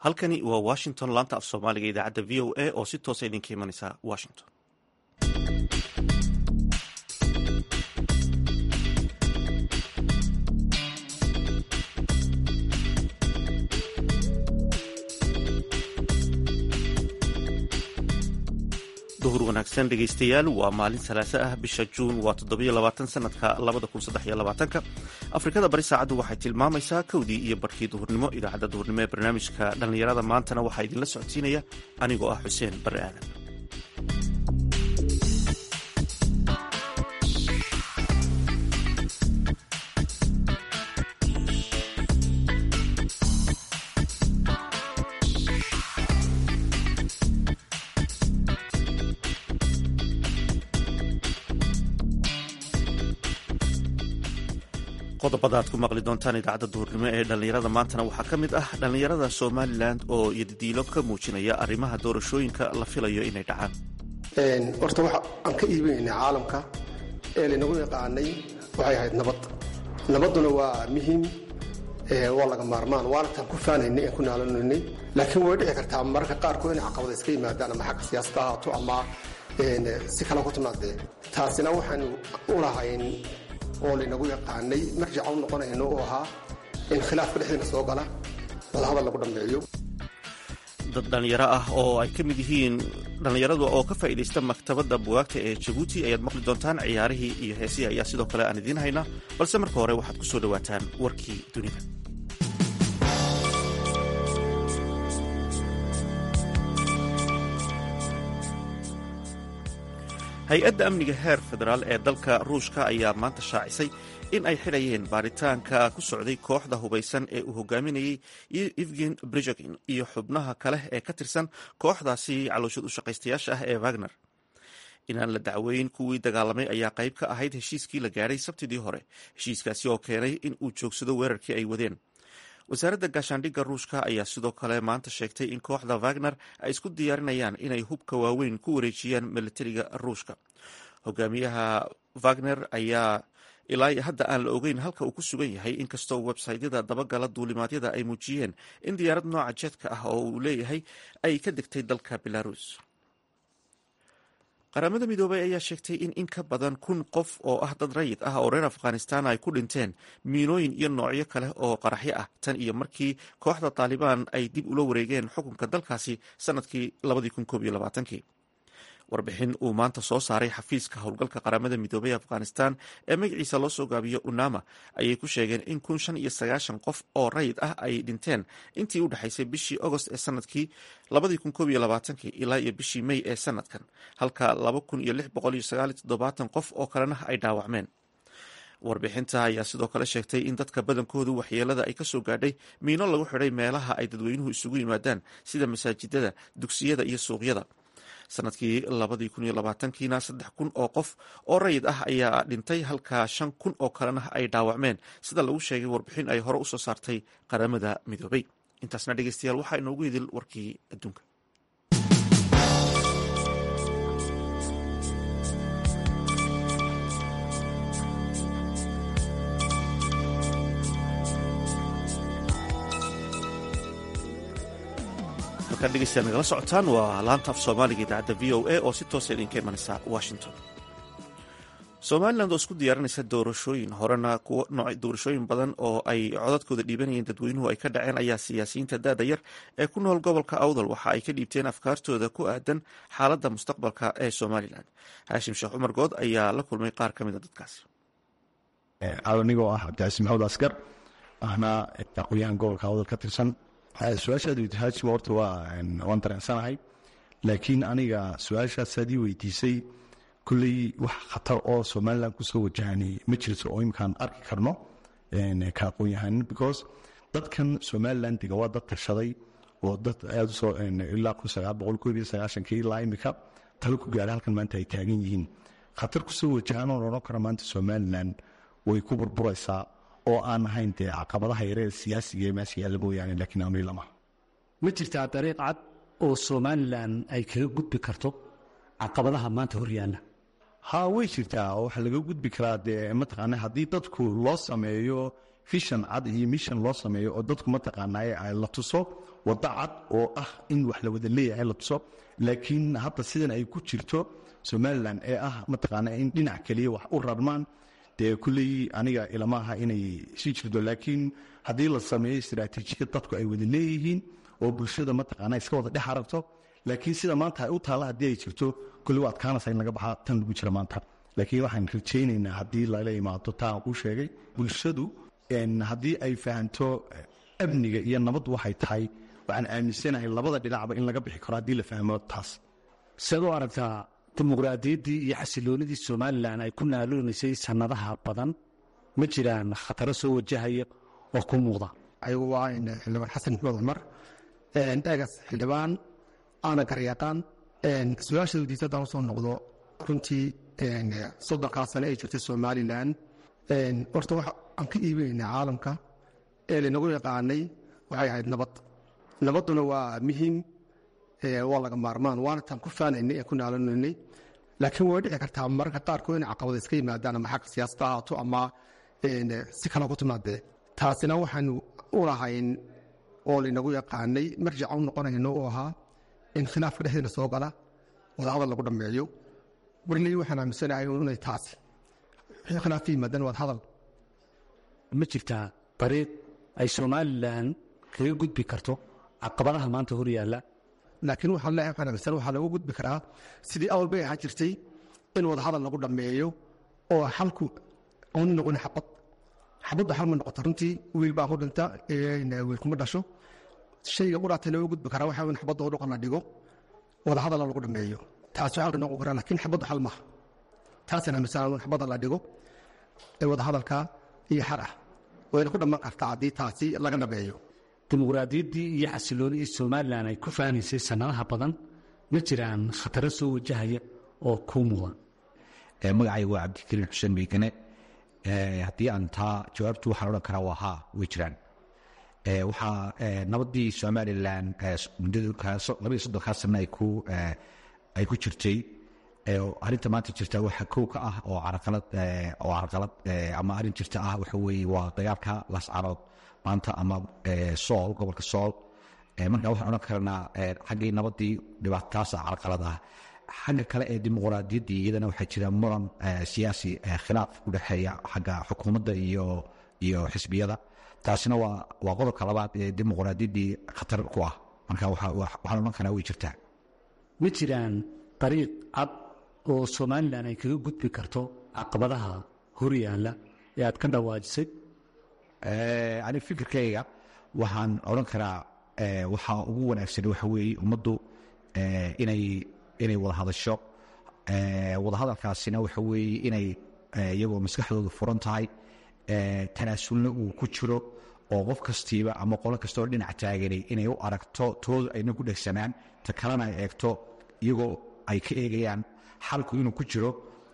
halkani waa washington laanta af soomaaliga idaacadda v o a oo si toosa idinka imanaysa washington duhur wanaagsan dhegaystayaal waa maalin salaaso ah bisha juun waa toddobiyo labaatan sanadka labada kun saddex iyo labaatanka afrikada bari saacaddu waxay tilmaamaysaa kowdii iyo barkii duhurnimo idaacadda duhurnimo ee barnaamijka dhallinyarada maantana waxaa idinla socodsiinaya anigoo ah xuseen barre aadan qodobada aad ku maqli doontaan idaacadda duhurnimo ee dhallinyarada maantana waxaa ka mid ah dhallinyarada somalilan oo yadidiilo ka muujinaya arrimaha doorashooyinka la filayo inay dhacaan horta waxa aan ka iibinaynay caalamka ee laynagu yaqaanay waxay ahayd nabad nabadduna waa muhiim waa laga maarmaan waana taan ku faanaynay aan ku naalanaynay laakiin way dhici kartaa mararka qaarkood inay caqabada iska yimaadaan ama xagga siyaasada ahaato ama si kale ku timaadee taasina waxaanu u lahayn oo laynagu yaqaanay marjaca u noqonayno oo ahaa in khilaafka dhexdiina soo gala wadahadal lagu dhammeeyo dad dhallinyaro ah oo ay ka mid yihiin dhallinyaradu oo ka faa'iidaysta maktabadda bugaagta ee jabuuti ayaad maqli doontaan ciyaarihii iyo heesihii ayaa sidoo kale aan idiin haynaa balse marka hore waxaad ku soo dhowaataan warkii dunida hay-adda amniga heer federaal ee dalka ruushka ayaa maanta shaacisay in ay xidhayeen baaritaanka ku socday kooxda hubaysan ee uu hogaaminayey evgen brigogin iyo xubnaha kale ee ka tirsan kooxdaasi calooshad u shaqaystayaasha ah ee wagner inaan la dacweyn kuwii dagaalamay ayaa qayb ka ahayd heshiiskii la gaadhay sabtidii hore heshiiskaasi oo keenay in uu joogsado weerarkii ay wadeen wasaaradda gaashaandhigga ruushka ayaa sidoo kale maanta sheegtay in kooxda wagner ay isku diyaarinayaan inay hubka waaweyn ku wareejiyaan militariga ruushka hogaamiyaha wagner ayaa ilaa hadda aan la ogeyn halka uu ku sugan yahay inkastoo websaytyada dabagala duulimaadyada ay muujiyeen in diyaarad nooca jeedka ah oo uu leeyahay ay ka degtay dalka belarus qaramada midoobay ayaa sheegtay in in ka badan kun qof oo ah dad rayid ah oo reer afghanistan ay ku dhinteen miinooyin iyo noocyo kale oo qaraxyo ah tan iyo markii kooxda taalibaan ay dib ula wareegeen xukunka dalkaasi sanadkii kii warbixin uu maanta soo saaray xafiiska howlgalka qaramada midoobay ee afghanistan ee magaciisa loo soo gaabiyo unama ayay ku sheegeen in kun shan iyo sagaashan qof oo rayid ah ay dhinteen intii u dhexaysay bishii agost ee sanadkii labadii kun koob iyo labaatankii ilaa iyo bishii may ee sanadkan halka laba kun iyo lix boqol iyo sagaal iyo toddobaatan qof oo kalena ay dhaawacmeen warbixinta ayaa sidoo kale sheegtay in dadka badankoodu waxyeelada ay kasoo gaadhay miino lagu xidhay meelaha ay dadweynuhu isugu yimaadaan sida masaajidada dugsiyada iyo suuqyada sanadkii labadii kun iyo labaatankiina saddex kun oo qof oo rayid ah ayaa dhintay halka shan kun oo kalena ay dhaawacmeen sida lagu sheegay warbixin ay hore usoo saartay qaramada midoobay intaasna dhegeystayaal waxaa inoogu idil warkii adduunka halkaan dhegeystayaal nagala socotaan waa laanta af soomaaliga idaacadda v o a oo si toosa idinka imanaysa washington somalilan oo isku diyaarinaysa doorashooyin horena doorashooyin badan oo ay codadkooda dhiibanayeen dadweynuhu ay ka dhaceen ayaa siyaasiyiinta da-da yar ee ku nool gobolka awdal waxa ay ka dhiibteen afkaartooda ku aadan xaaladda mustaqbalka ee somalilan haashim sheekh cumar good ayaa la kulmay qaar ka mida dadkaasi anigoo ah cabdicasiis maxamed askar ahna aqoon-yahan gobolka awdal ka tirsan su-aashaad weydi haajima horta waan dareensanahay laakiin aniga su-aashaasaad ii weydiisay kulley wax khatar oo somalilan kusoo wajahani ma jirto oo imkaan arki karno ka aqoon-yahanin because dadkan somalilan dega waa dad tashaday oo dad aad usoo ilaa kun sagaal boqol koob iyo sagaashankii ilaa imika talo ku gaadhay halkan maanta ay taagan yihiin khatar kusoo wajahan oo odhan kara maanta somalilan way ku burburaysaa oo aan ahayn dee caqabadaha yaree siyaasiga ee meesha yaalla mooyaane laakiin aanu ilama ma jirtaa dariiq cad oo somalilan ay kaga gudbi karto caqabadaha maanta hor yaalla ha way jirtaa oo waxaa laga gudbi karaa dee mataqaana haddii dadku loo sameeyo fishan cad iyo mission loo sameeyo oo dadku mataqaanaaye ay la tuso waddo cad oo ah in wax la wada leeyahay la tuso laakiin hadda sidan ay ku jirto somalilan ee ah mataqaana in dhinac keliya wax u rarmaan dee kulley aniga ilama aha inay sii jirto laakiin haddii la sameeyo istaraatiijiyad dadku ay wada leeyihiin oo bulshada mataqaana iska wada dhex aragto laakiin sida maanta ay u taalla haddii ay jirto kulli waa adkaanaysa in laga baxaa tan lagu jira maanta laakiin waxaan rajaynaynaa haddii lala imaado taa aan kuu sheegay bulshadu haddii ay fahanto amniga iyo nabaddu waxay tahay waxaan aaminsanahay labada dhinacba in laga bixi karo haddii la fahmo taas siaad u aragtaa dimuqraadiyaddii iyo xasiloonidii somalilan ay ku naaloonaysay sannadaha badan ma jiraan khataro soo wajahaya oo ku muuqda ayagu waa xildhibaan xasan maxmuud cumar eegas xildhibaan aana garyaqaan su-aasha wadiisa haddaan usoo noqdo runtii soddonkaa sane ay jirtay somalilan horta wax aan ka iibinaynaa caalamka ee laynagu yaqaanay waxay ahayd nabad nabadduna waa muhiim waa laga maarmaan waana taan ku faanaynay ee ku naalanaynay laakiin way dhici kartaa mararka qaarkood inay caqabada iska yimaadaan ama xagga siyaasada ahaato ama si kale ku timaadee taasina waxaanu u lahayn oo laynagu yaqaanay marjaca u noqonayno oo ahaa in khilaafka dhexdeena soo gala wadahadal lagu dhammeeyo warley waxaan aaminsanahay inay taasi wixii khilaaf ka yimaadaan wadahadal ma jirtaa dariiq ay somalilan kaga gudbi karto caqabadaha maanta hor yaalla laakiin waxaan leeyahay waxaan aaminsan waxaa lagu gudbi karaa sidii awal bay ahaan jirtay in wadahadal lagu dhammeeyo oo xalku aanu noqon xabad xabadda xal ma noqoto runtii wiil baa ku dhinta wiil kuma dhasho shayga quraata looga gudbi karaa waxaa in xabadda oo dhuqan la dhigo wadahadal lagu dhammeeyo taas waxaa noqon karaa laakiin xabadda xal maaha taasina aaminsan in xabadda la dhigo ee wadahadalka iyo xar ah wayna ku dhammaan kartaa haddii taasi laga dhameeyo dimuqraadiyaddii iyo xasiloonidii somalilan ay ku faanaysay sannadaha badan ma jiraan khataro soo wajahaya oo kuu muuqda magacayga waa cabdikariin xuseen meykane haddii aan taa jawaabtu waxaan odhan karaa waa haa way jiraan waxaa nabaddii somalilan muddadalabaiyo soddonkaa sanne ay ku jirtay arrinta maanta jirta waxa kow ka ah oo caraqalad oo carqalad ama arrin jirta ah waxa weeye waa dagaalka lascarood maanta ama sool gobolka sool marka waxaan odhan karnaa xaggii nabaddii dhibaatataasa carqalad ah xagga kale ee dimuqraadiyaddii iyadana waxaa jira muran siyaasi khilaaf u dhexeeya xagga xukuumadda iyo iyo xisbiyada taasina waa waa qodobka labaad ee dimuqraadiyaddii khatar ku ah marka waxaan odhan karnaa way jirtaa ma jiraan dariiq cad oo somalilan ay kaga gudbi karto caqabadaha hor yaalla ee aad ka dhawaajisay ani fikirkayga waxaan odhan karaa waxaa ugu wanaagsan waxa weeye ummaddu inay inay wada hadasho wada hadalkaasina waxa weeye inay iyagoo maskaxdoodu furan tahay tanaasulna uu ku jiro oo qof kastiiba ama qolo kastaoo dhinac taaganay inay u aragto toodu ayna ku dhegsanaan ta kalena ay eegto iyagoo ay ka eegayaan xalku inuu ku jiro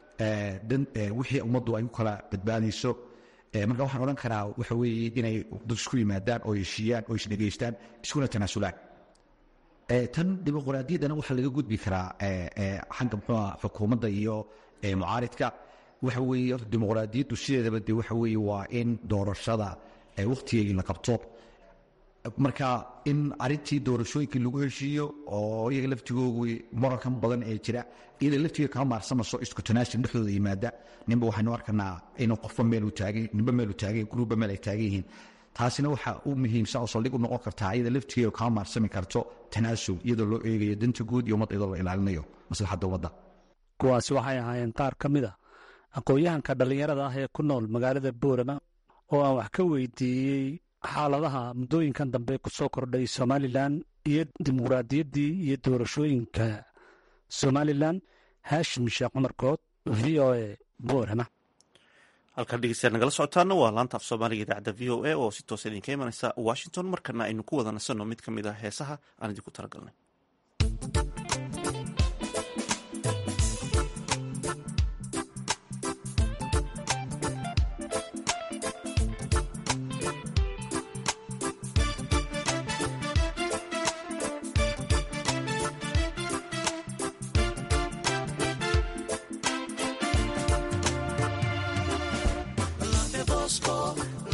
wixii ummaddu ay ku kala badbaadayso marka waxaan odhan karaa waxa weeye inay dad isku yimaadaan oo heshiiyaan oo isdhegaystaan iskuna tanaasulaan tan dimuqraadiyaddana waxaa laga gudbi karaa xagga muxuuha xukuumadda iyo mucaaridka waxa weeye dimuqraadiyaddu sideedaba de waxa weeye waa in doorashada wakhtigeegii la qabto marka in arintii doorashooyinkii lagu heshiiyo oo iyaga laftigoogu murankan badan ee jira iyada laftiga kama maarsamayso isku tanaasul dhexdooda yimaada ninba waxaynu arkanaa inuu qofba meelu taagay ninba meelu taagay gruubba meel ay taagan yihiin taasina waxaa u muhiimsan oo saldhig u noqon kartaa iyada laftigeedu kama maarsami karto tanaasul iyadoo loo eegayo danta guud iyo ummadda iyadoo la ilaalinayo maslaxadda ummadda kuwaasi waxay ahaayeen qaar ka mid a aqoon-yahanka dhallinyarada ah ee ku nool magaalada boorama oo aan wax ka weydiiyey xaaladaha muddooyinkan dambe ku soo kordhay somalilan iyo dimuqraadiyaddii iyo doorashooyinka somalilan haashim sheekh cumar good v o a boorama halkan dhegeystayaal nagala socotaana waa laanta af soomaaliga idaacadda v o a oo si toosa idinka imanaysa washington markana aynu ku wada nasanno mid ka mid ah heesaha aan idinku talagalnay La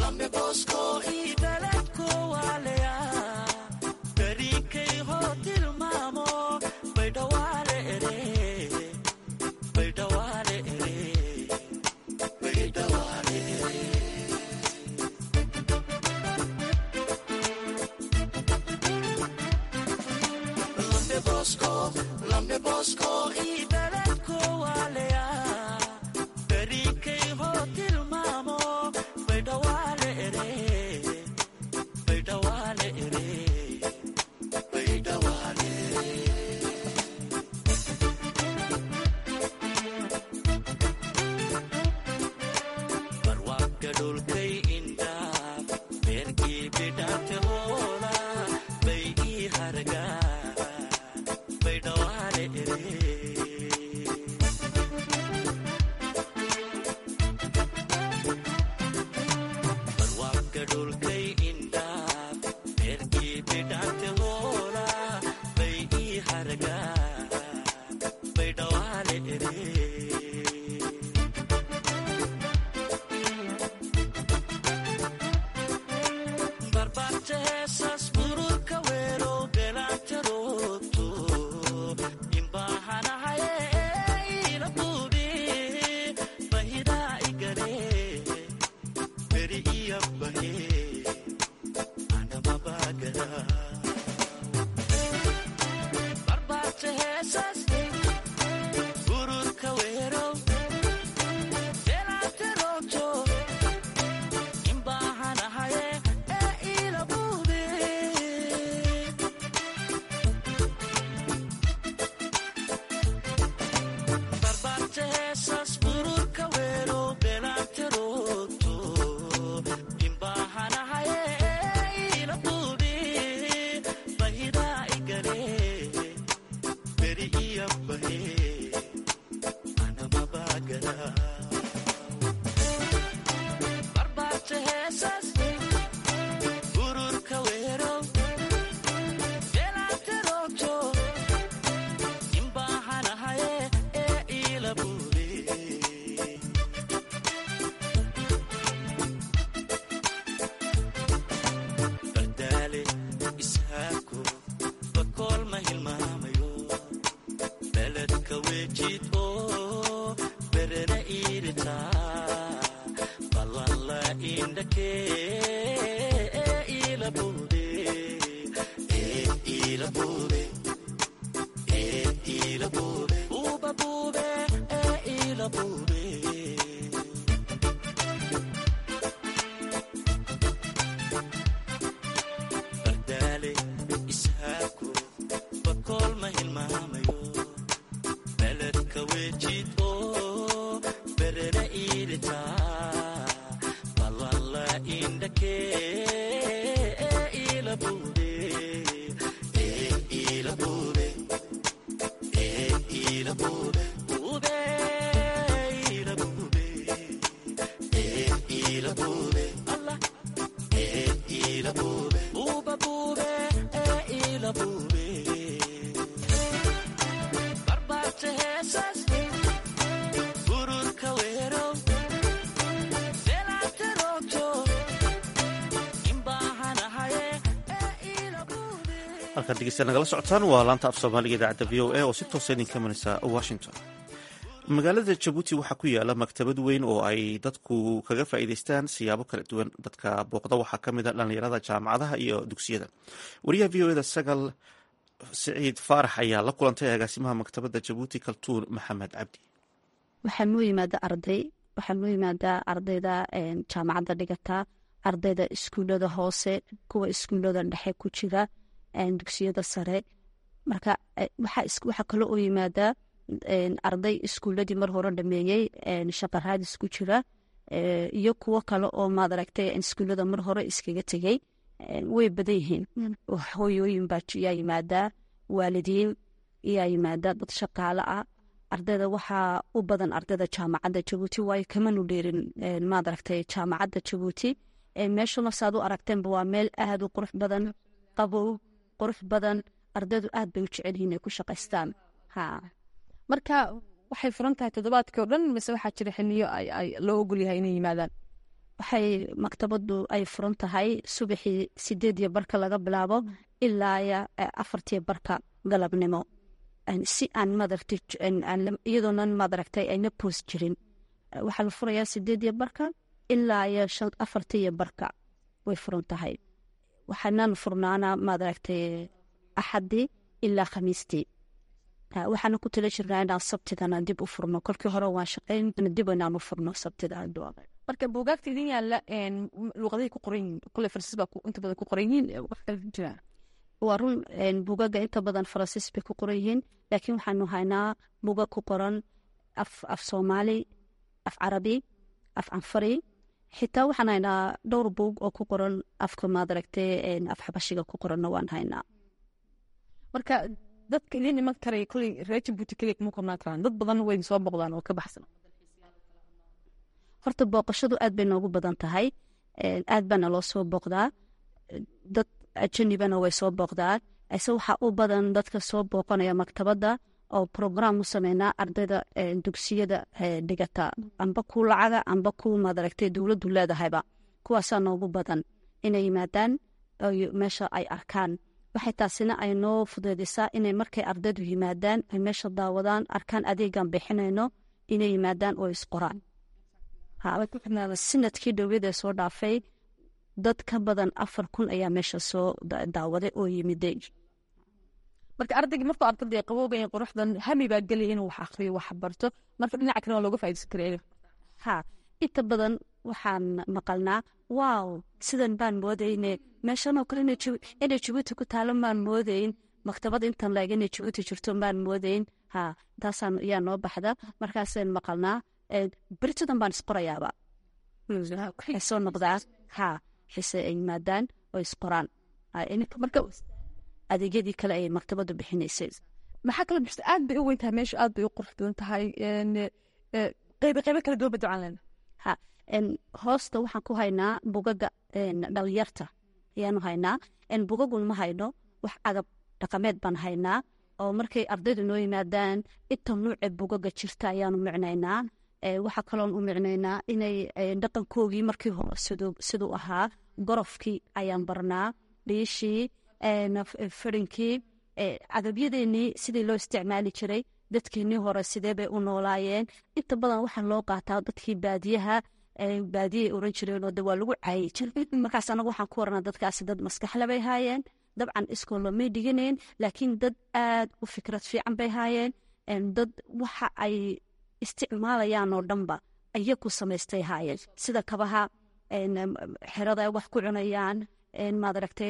halkaad dhegeystayaal nagala socotaan waa laanta af soomaaliga idaacadda v o a oo si toosa idinka manaysa washington magaalada jabuuti waxaa ku yaala maktabad weyn oo ay dadku kaga faa'iideystaan siyaabo kala duwan dadka booqda waxaa ka mid a dhallinyarada jaamacadaha iyo dugsiyada wariyaha v o eda sagal siciid faarax ayaa la kulantay agaasimaha maktabadda jabuuti kaltuun maxamed cabdi waxaa noo yimaada arday waxaa noo yimaadaa ardayda jaamacadda dhigata ardayda iskuullada hoose kuwa iskuullada dhexe ku jira dugsiyada sare marka waxaa kale oo yimaadaa arday iskuuladii mar hore dhameeyey shaqaraadis ku jira iyo kuwo kale oo maad aragtay iskuullada mar hore iskaga tegey way badan yihiin hooyooyin baa yaa yimaadaa waalidiin yaa yimaadaa dad shaqaale ah ardayda waxaa u badan ardayda jaamacadda jabuuti waayo kamanu dheerin maad aragtay jaamacadda jabuuti meeshuna saad u aragteenba waa meel aad u qurux badan qabow qurux badan ardaydu aad bay u jecelyihiin ay ku shaqaystaan ha marka waxay furan tahay toddobaadkii o dhan mise waxaa jira xiliyo loo ogol yahay inay yimaadaan waxay maktabadu ay furan tahay subaxii sideed iyo barka laga bilaabo ilaa afartiyo barka galabnimo si aan madaragtay iyadoonan madaragtay ayna poos jirin waxaa la furayaa sideed iyo barka ilaa iyo afartiyo barka way furan tahay waxaanan furnaana madaragtay axadii ilaa khamiistii waxaana ku tala jirnaa inaan sabtidana dib u furno kolkii hore waan shaqeyn dib inaan u furno sabtida marka buugaagta idin yaalla luuqadahay ku qoran yihiin kule farsis baa inta badan ku qoran yihiin wax kale jiraan waa run buugaga inta badan faransiis bay ku qoran yihiin laakiin waxaanu haynaa buugag ku qoran af af soomaali af carabi af canfari xitaa waxaan haynaa dhowr buug oo ku qoran afka maadaragtay af xabashiga ku qoranna waan haynaa marka dadka idin iman karay koley reer jabuuti keliya kuma qornaan karaan dad badan way soo boqdaan oo ka baxsan horta booqashadu aad bay noogu badan tahay aad baana loo soo booqdaa dad ajanibana way soo booqdaan ise waxaa u badan dadka soo booqanaya maktabadda oo program u sameynaa ardayda dugsiyada dhigata amba ku lacaga amba ku madaragtay dowladdu leedahayba kuwaasaa noogu badan inay yimaadaan meesha ay arkaan waxay taasina ay noo fudeedisaa inay markay ardaydu yimaadaan ay meesha daawadaan arkaan adeegan bixinayno inay yimaadaan oo isqoraan sanadkii dhowyadee soo dhaafay dad ka badan afar kun ayaa meesha soo daawaday oo yimiday marka ardaygii markuu arkada qabowga quruxdan hami baa gelaya inuu wax akriyo wax barto marka dhinaca kale waa looga faa'idaysan karaya ha inta badan waxaan maqalnaa waaw sidan baan moodayne meeshanoo kale inay jabuuti ku taalo maan moodayn maktabad intan laeg inay jabuuti jirto maan moodayn ha taasaan yaa noo baxda markaasaan maqalnaa beritadan baan isqorayaaba waxay soo noqdaa ha xise ay yimaadaan oo isqoraan marka adeegyadii kale ay maktabadu bixinaysay maxaa kala bixisa aad bay u weyn tahay meesha aad bay u qurux badan tahay qeybe qeybe kala duwan ba ducan lena ha hoosta waxaan ku haynaa bugaga dhalinyarta ayaanu haynaa bugagun ma hayno wax agab dhaqameed baan haynaa oo markay ardaydu noo yimaadaan inta nuuce bugaga jirta ayaanu micnaynaa waxaa kaloon u micnaynaa inay dhaqankoogii markii hore siduu ahaa gorofkii ayaan barnaa dhiishii firinkii agabyadeenii sidii loo isticmaali jiray dadkeenii hore sidee bay u noolaayeen inta badan waxaa loo qaataa dadkii baadiyaha baadiyay oran jireenoo de waa lagu caayi jiray markaas anagu waxaan ku waranaa dadkaasi dad maskaxle bay haayeen dabcan iskoolo may dhiganayn laakiin dad aad u fikrad fiican bay haayeen dad waxa ay isticmaalayaan oo dhanba ayaku samaystay haayeen sida kabaha xerada ay wax ku cunayaan maadaragtay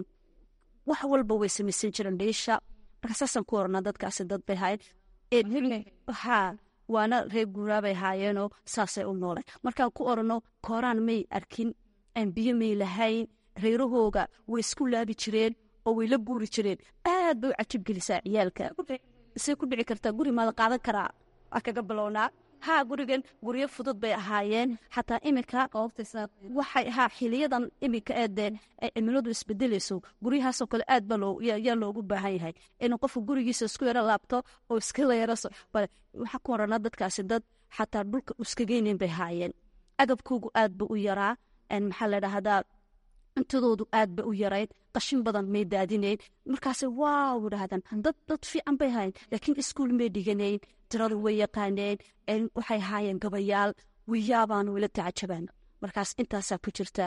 wax walba way samaysan jireen dhiisha marka saasaan ku oranaa dadkaasi dad bay haayeen ha waana reer guuraabay haayeenoo saasay u nooleen markaan ku orano kooraan may arkin biyo may lahayn reerahooga way isku laabi jireen oo way la guuri jireen aad bay u cajib gelisaa ciyaalka say ku dhici kartaa guri maada qaadan karaa waa kaga bilownaa haa gurigan guryo fudud bay ahaayeen xataa iminka waxay haa xiliyadan iminka eedee ay cimiladu isbedelayso guryahaasoo kale aad ba yaa loogu baahan yahay inuu qofku gurigiisa isku yaro laabto oo iskala yaro waxaa ku horanaa dadkaasi dad xataa dhulka iskageynen bay haayeen agabkoogu aad ba u yaraa maxaa la dhahdaa cuntadoodu aad ba u yarayd qashin badan may daadinayn markaase waaw idhaahdaan dad dad fiican bay haayeen laakiin iskuul may dhiganayn tiradu way yaqaaneen waxay haayeen gabayaal wiyaabaanu wila tacajabaan markaas intaasaa ku jirta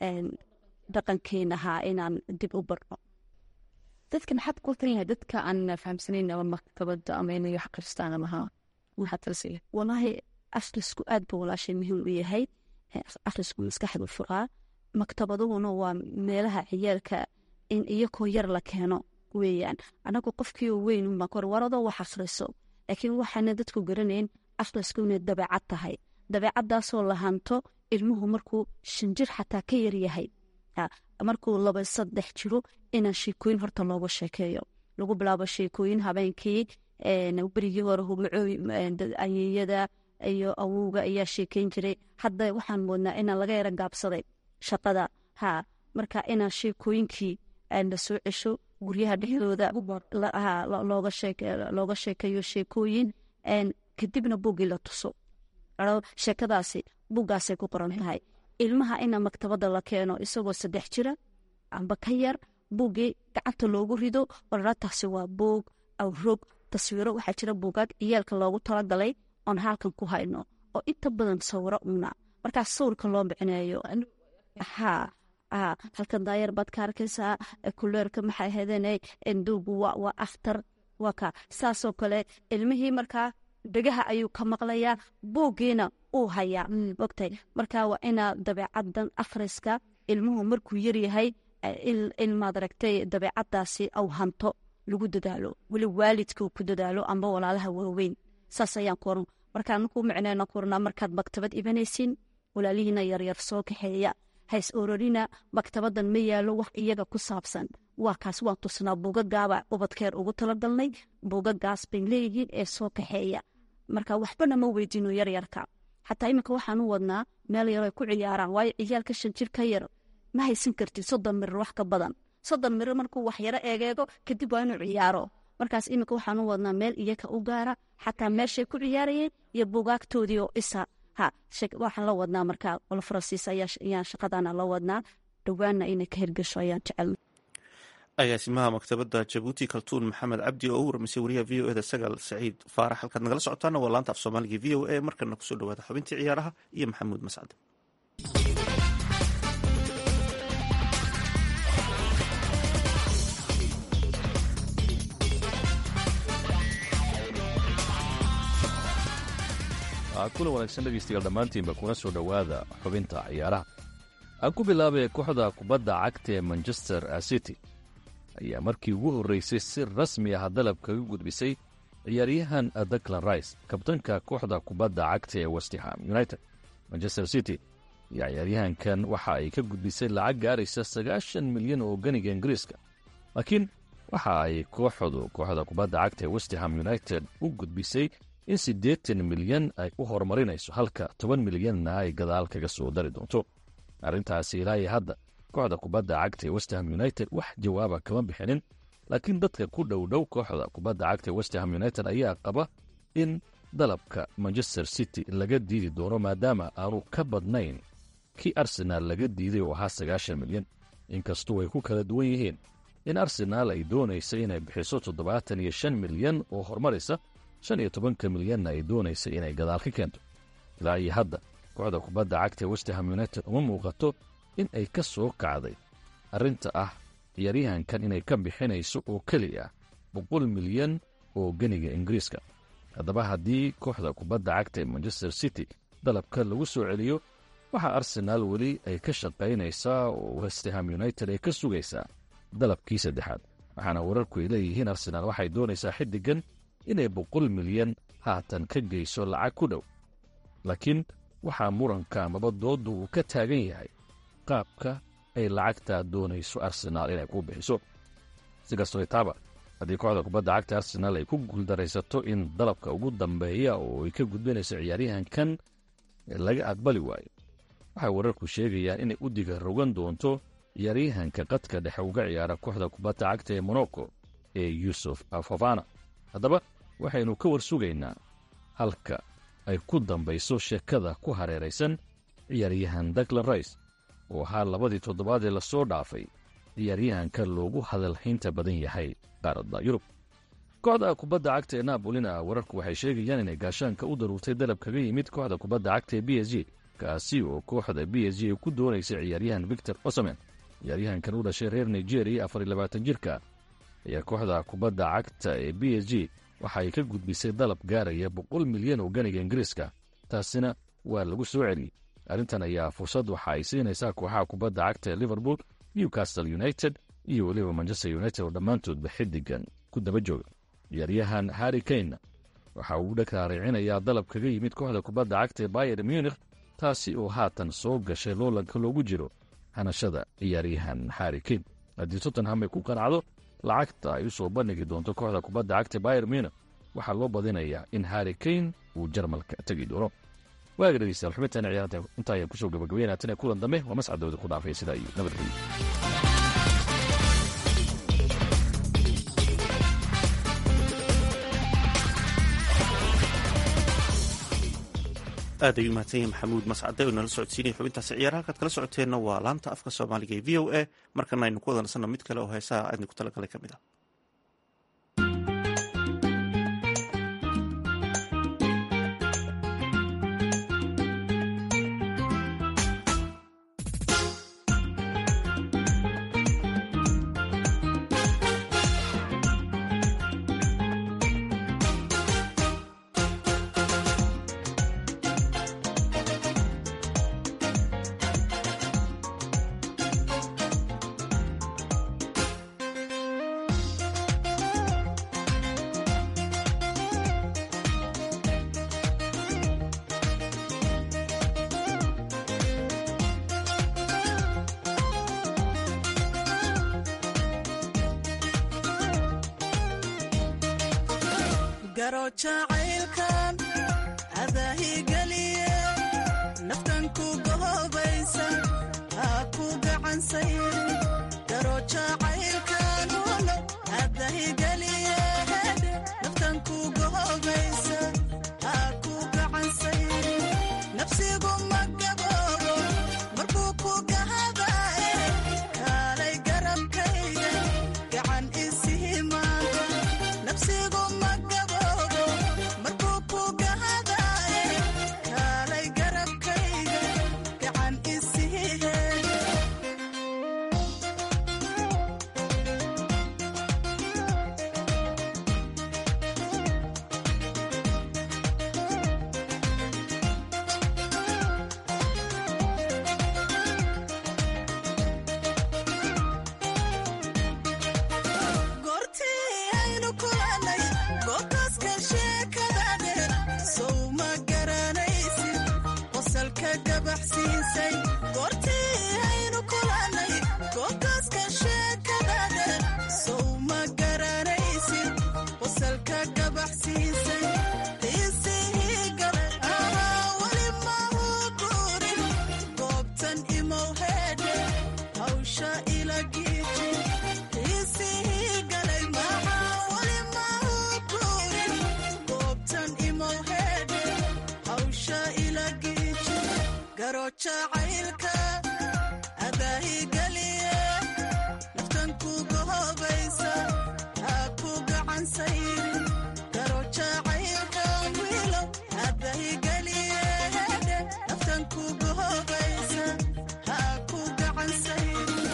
dhaqankeenahaa inaan dib u barno dadka maxaad ku tan yahay dadka aan fahamsanayn ama maktabada ama inay wax akhristaan ama ha maxaad talasiya walaahi akhrisku aad ba walaashay muhiim u yahay akhrisku maskaxdu furaa maktabaduhuna waa meelaha ciyaalka in iyakoo yar la keeno weeyaan anagu qofkii weyn unbaan kor waradoo wax akhriso laakiin waxaana dadku garanayn akhrisku inay dabeecad tahay dabeecadaasoo la hanto ilmuhu markuu shanjir xataa ka yaryahay markuu laba saddex jiro inaan sheekooyin horta looga sheekeeyo lagu bilaabo sheekooyin habeenkii berigii hore ayeeyada iyo awowga ayaa sheekeyn jiray hadda waxaan moodnaa inaan laga yara gaabsaday shaqada ha marka inaan sheekooyinkii la soo cesho guryaha dhexdooda looga sheekeeyo sheekooyin kadibna buggii la tuso sheekadaasi buggaasay ku qoran tahay ilmaha ina maktabada la keeno isagoo saddex jira amba ka yar buuggii gacanta loogu rido olala taasi waa buug awrog taswiiro waxaa jira buugaag ciyaalka loogu talagalay oon halkan ku hayno oo inta badan sawiro una markaas sawirka loo micneeyo ha halkan daayar baad ka arkaysaa kuleerka maxay ahaydeen enduugu waa akhtar waa ka saasoo kale ilmihii markaa dhegaha ayuu ka maqlayaa buuggiina uu hayaa mogtay marka waa inaa dabeecadan akhriska ilmuhu markuu yaryahay ilmaad aragtay dabeecadaasi aw hanto lagu dadaalo weli waalidkuu ku dadaalo amba walaalaha waaweyn saas ayaan ku oran markaa nakuu micneyna ku oranaa markaad maktabad ibanaysin walaalihiina yaryar soo kaxeeya hays ororina maktabadan ma yaalo wax iyaga ku saabsan waa kaas waan tusnaa buugagaaba ubadkeer ugu talagalnay buugagaas bay leeyihiin ee soo kaxeeya marka waxbana ma weydiino yaryarka xataa iminka waxaan u wadnaa meel yaro ay ku ciyaaraan waayo ciyaalka shan jir ka yar ma haysan kartid soddon mirir wax ka badan soddon mirir markuu wax yaro eegeego kadib waa inuu ciyaaro markaas iminka waxaan u wadnaa meel iyaga u gaara xataa meeshay ku ciyaarayeen iyo buugaagtoodii oo isa ha waxaan la wadnaa markaa wal faransiis ayaan shaqadana la wadnaa dhowaanna inay ka hirgasho ayaan jecelna agaasimaha maktabadda jabuuti kaltuun maxamed cabdi oo u waramisay wariyaha v o eda sagaal saciid faarax halkaad nagala socotaana waa laanta af soomaaliga v o a markana kusoo dhawaada xubintii ciyaaraha iyo maxamuud mascade kulan wanaagsan dhegaystayaal dhammaantiinba kuna soo dhowaada xubinta ciyaaraha aan ku bilaabay kooxda kubadda cagta ee manchester city ayaa markii ugu horreysay si rasmi ah dalab kaga gudbisay ciyaaryahan daklan rice kabtanka kooxda kubadda cagta ee westham united manchester city ayaa ciyaaryahankan waxa ay ka gudbisay lacag gaaraysa sagaashan milyan oo ganiga ingiriiska laakiin waxa ay kooxdu kooxda kubadda cagta ee westham united u gudbisay in siddeetan milyan ay u horumarinayso halka toban milyanna ay gadaal kaga soo dari doonto arrintaasi ilaa iyo hadda kooxda kubadda cagta ee westham united wax jawaaba kama bixinin laakiin dadka ku dhow dhow kooxda kubadda cagta ee westham united ayaa qaba in dalabka manchester city laga diidi doono maadaama aanu ka badnayn kii arsenaal laga diiday oo ahaa sagaashan milyan inkastuu ay ku kala duwan yihiin in arsenaal ay doonaysa inay bixiso toddobaatan iyo shan milyan oo horumaraysa shan iyo tobanka milyanna ay doonaysa inay gadaal ka keento ilaa iyo hadda kooxda kubadda cagta ee westham united uma muuqato in ay ka soo kacday arrinta ah ciyaaryahankan inay ka bixinayso oo keli ah boqol milyan oo ganiga ingiriiska haddaba haddii kooxda kubadda cagta ee manchester city dalabka lagu soo celiyo waxaa arsenaal weli ay ka shaqaynaysaa oo westham united ay ka sugaysaa dalabkii saddexaad waxaana wararku ay leeyihiin arsenaal waxay doonaysaa xiddigan inay boqol milyan haatan ka geyso lacag ku dhow laakiin waxaa muranka amaba dooddu uu ka taagan yahay qaabka ay lacagtaa doonayso arsenaal inay ku bixiso si kastoo itaaba haddii kooxda kubadda cagta arsenaal ay ku guuldaraysato in dalabka ugu dambeeya oo ay ka gudbinayso ciyaaryahankan laga aqbali waayo waxay wararku sheegayaan inay u diga rogan doonto ciyaaryahanka qadka dhexe uga ciyaara kooxda kubadda cagta ee monoko ee yuusuf fofana haddaba waxaynu ka war sugaynaa halka ay ku dambayso sheekada ku hareeraysan ciyaaryahan daklan rice oo ahaa labadii toddobaad ee lasoo dhaafay ciyaaryahanka loogu hadalhaynta badan yahay qaaradda yurub kooxda kubadda cagta ee naabolina wararku waxay sheegayaan inay gaashaanka u daruurtay dalab kaga yimid kooxda kubadda cagta ee b s g kaasi oo kooxda b s g ay ku doonaysay ciyaaryahan victor osamen ciyaaryahankan u dhashay reer nigeria afar iyo labaatan jirka ayaa kooxda kubadda cagta ee b s g waxa ay ka gudbisay dalab gaaraya boqol milyan oo ganiga ingiriiska taasina waa lagu soo celiyey arrintan ayaa fursad waxa ay siinaysaa kooxaha kubadda cagta ee liverpool newcastle united iyo weliba manchester united oo dhammaantoodba xiddigan ku daba jooga ciyaaryahan harri kane waxa uu dhakaaricinayaa dalab kaga yimid kooxda kubadda cagta ee bayer munikh taasi oo haatan soo gashay loolanka loogu jiro hanashada ciyaaryahan harri kane haddii tottenham ay ku qanacdo lacagta ay u soo bandhigi doonto kooxda kubadda cagta bayer munikh waxaa loo badinayaa in harri kane uu jarmalka tegi doono waaga dhegeystayaal xubintaana ciyaaranta intaa ayaan kusoo gabagabeynaa tan ee kulan dambe waa mascadooda ku dhaafay sidaa iyo nabadgelyo aad ayuu mahadsan yahay maxamuud mascade oo nala socodsiinaya xubintaasi ciyaaraha halkaad kala socoteenna waa laanta afka soomaaliga ee v o a markana aynu ku wadansanno mid kale oo heesaha aadni ku talagalay ka mid ah garo jacaylkan adaahigeliye naftan ku gohobaysa ha ku gacansay garo jacaylkan uno adahigeliye naftan ku gohobaysa ha ku gacansay nafsigu ma gaboobo markuu ku gahadaye kaalay garabkayga gacan isihimaanta nafsigu ma gaboobo markuu ku gahadaye kaalay garabkayga gacan isihihe goortii aynu kulannay goobtaaska sheekada dheer sow ma garanaysid qosalka gabaxsiisay goortii aynu kulannay goobtaaska sheekada dheer sow ma garanaysid qosalka gabaxsiisay qiisihii galay ahaa weli mahu guurin goobtan imow heedhe hawsha ila giiji qiisihii galay maxaa weli mahu guurin goobtan imow heedhe hawsha ila giiji garo jacaylka adaahigeliye naftan ku gohobaysa ha ku gacansayrin garo jacaylka wiilow adaahigeliye naftan ku gohobaysa ha ku gacansayrin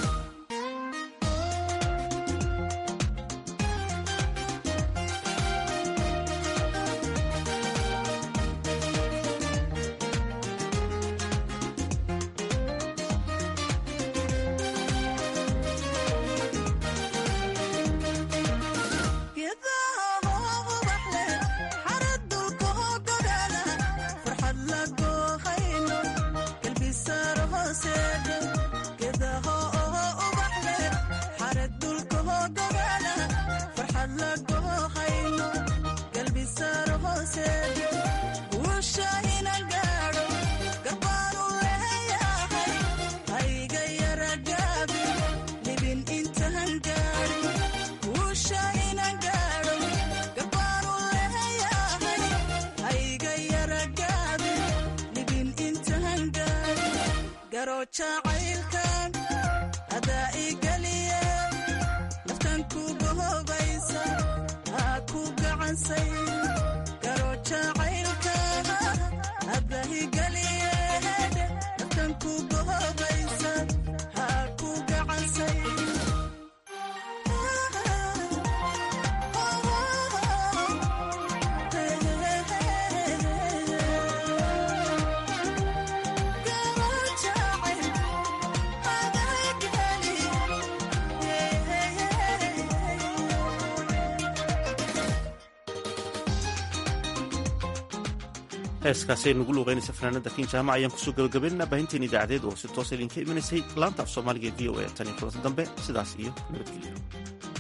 geedaha hoo ubax leh xarad dulka hoo gogaala farxad la goohayno galbisaaro hooseedhe geedaha oo ubax leh xarad dulka hoo gogaala farxad la goohayno galbisaaro hooseedhe guusha inan gaadho garbaanu leeyahay hayga yara gaabi libin intaan gaadhin guusha inan gaadho garbaanu leeyahay hayga yara gaabi libin intaan gaadhin garo jacaylkan adaa igeliye naftan ku gohobaysa ha ku gacansay garo jacaylka adaa igeliye naftan ku gohobaysa ha ku gacansay heeskaasi ay nugu luuqeynaysa fanaanada kin jaamac ayaan kusoo gabagabaynana baahinteen idaacadeed oo si toosa idinka imanaysay laanta af soomaaliga e v o a tan iyo kulanta dambe sidaas iyo nabadgelyo